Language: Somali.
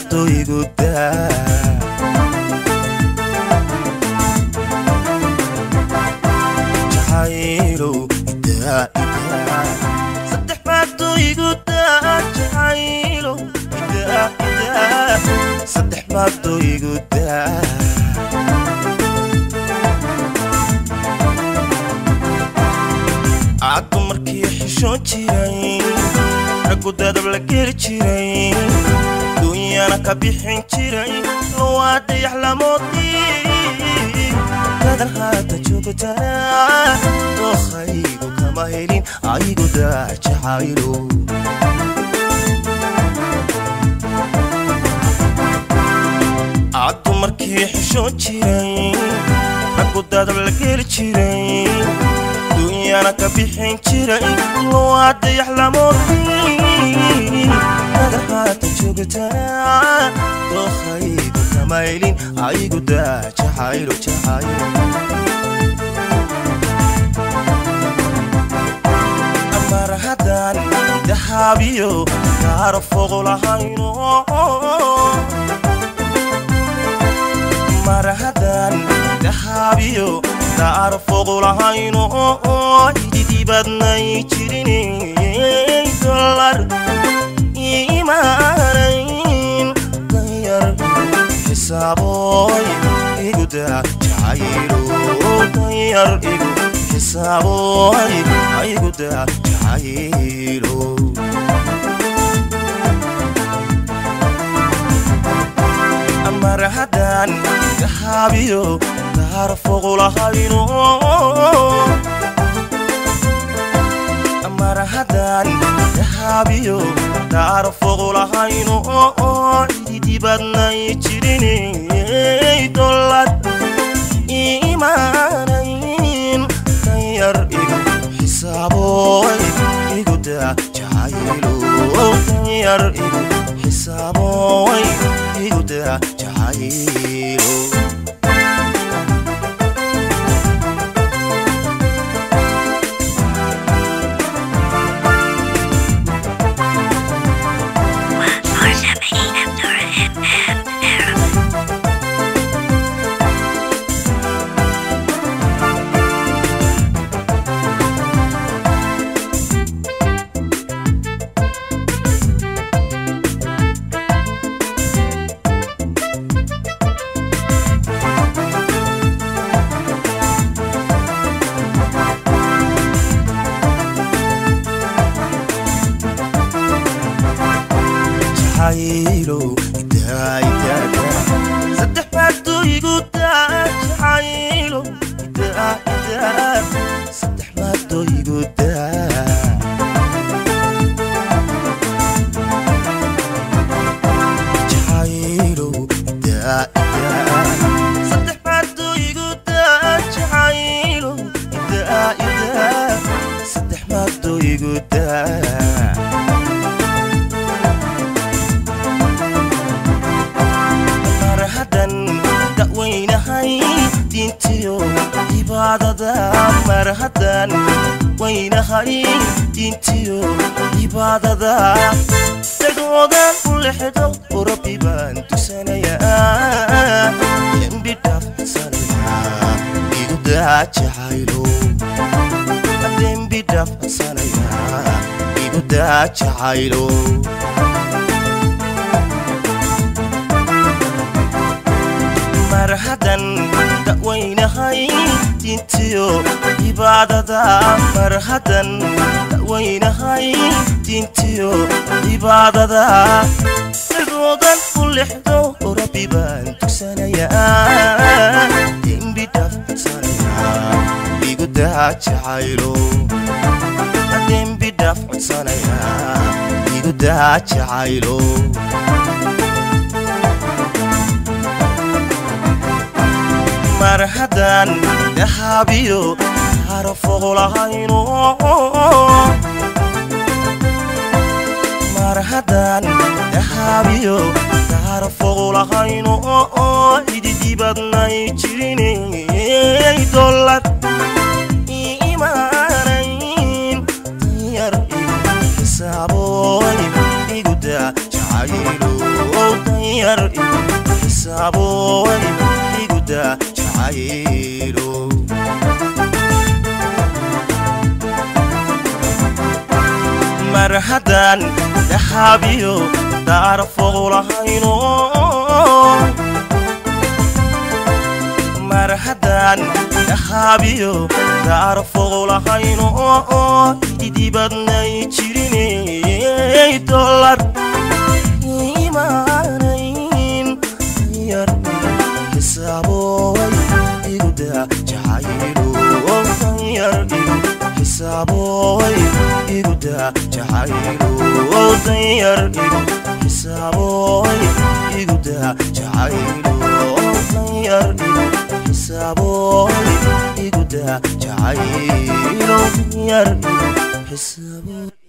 maado igu daa jacaylow idaa idaa saddex maado igu daa jacaylow idaa idaa saddex maado igu daa aad dumarkii xishoon jiray raggu dadab la geli jiray duunyana ka bixin jiray waa dayax lamoodii dadan haata joogtaa dookhaygu kama helin aygu daa jacaylo aad dumarkii xishoon jiray raggu dadab la geli jiray duunyana ka bixin jiray waa dayax lamoodii dadan haata joogtaa dookhaygu kama helin aygu daa jacaylo jacaylo mar haddaan dahaabiyo kaaro fogo lahayno mar haddaan dahaabiyo daar fogo lahayno ididibadnay jirin dolar imaanayn danyar xisaaboy igudaa jacaylo danyar igu xisaaboy igudaa jacaylo mar haddaan dahaabiyo daar fogo lahayno mar haddaan dahaabiyo daar fogo lahayno ididibadnay jirin dolad imaanayn danyar igu xisaaboy igudaa jacaylo danyar igu xisaaboy igudaa jacaylo jacaylo idaa idaa daa saddex maado igu daa jacaylo idaa idaa saddex maado igu daa jacaylo idaa idaa saddex maado igu daa jacaylo idaa idaa saddex maado igu daa mar haddan da'weynahay diintiyo cibaadada mar haddan weynahay diintiyo cibaadada dagoodan u lexdo oo rabbi baan tusanayaa dembi dhaafsanayaa igu daa jacaylo dembi dhaafsanayaa igu daa jacaylo mar haddan da'weynahay diintiyo cibaadada mar haddan da'weynahay diintiyo cibaadada dagoodan u lexdo oo rabbi baan tugsanayaa dembi dhaafsanayaa igu daa jacaylo dembi dhaaf codsanayaa igu daa jacaylo mar haddaan dahaabiyo kaaro fogo lahayno mar haddaan dahaabiyo kaaro fogo lahayno ididibadnay jirin dolad imaanayn danyar igu xisaaboy igudaa jacaylo danyar xisaabooy iguda jacaylo mar haddaan dahabiyo daar foqulahayno mar haddaan dahabiyo daar foqulahayno idibadnay jiriney dolar imaanayn yar xisaaboy iguda jacaylo yar xisaaboy iguda jacaylo danyar xisaaboy iguda jacaylo danyar xisaaboy iguda jacaylo danyar xisaaboy